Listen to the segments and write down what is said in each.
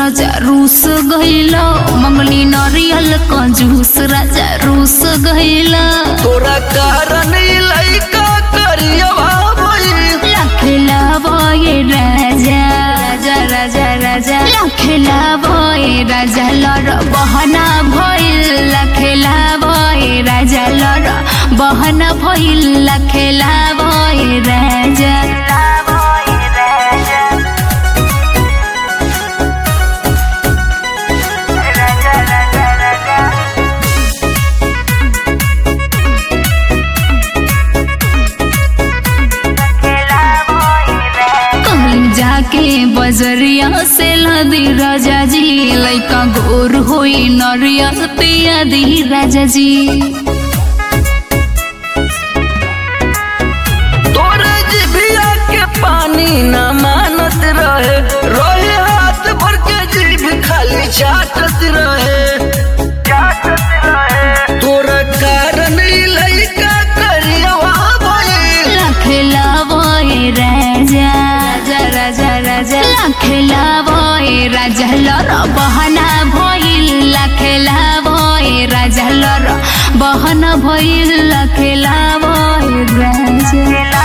राजा रूस गइला मंगली नारियल का जूस राजा रूस गइला तोरा कारण ई लइका करियवा भइल लखेला बोए राजा राजा राजा राजा लखेला बोए राजा लर बहना भइल लखेला बोए राजा लर बहना भइल लखेला बोए राजा कहीं जाके बजरिया से लदी राजा जी लैका गोर होई नरिया पिया दी राजा जी तोरे जिभिया के पानी न मानत रहे रोहे हाथ भर के जीभ खाली चाटत रहे तोरा कारण ई लइका करियवा भइल लखेला बोए राजा राजा राजा राजा लखेला बोए राजा लर बहना भइल लखेला बोए राजा लर बहना भइल लखेला बोए राजा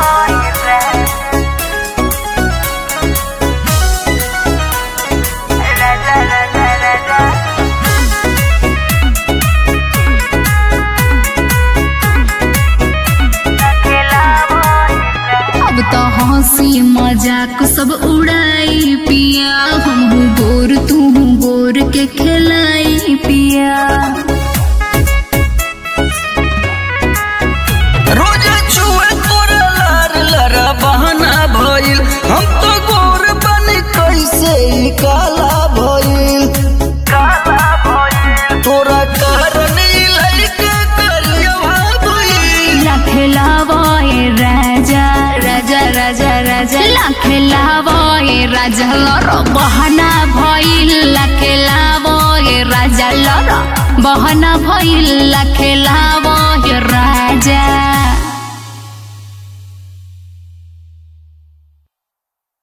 अब तो हंसी मजाक सब उड़ाई पिया हम गोर तू गोर के खिलाई पिया रोज छुए तोरा लार लरा बहाना भइल हम तो गोर बनी कैसे ई काला भइल तोरा कारण ई लइका करियवा भइल लखेला बोए राजा राजा राजा राजा लखेला बोए राजा लर बहना भइल लखेला बोए राजा लर बहना भइल लखेला बोए राजा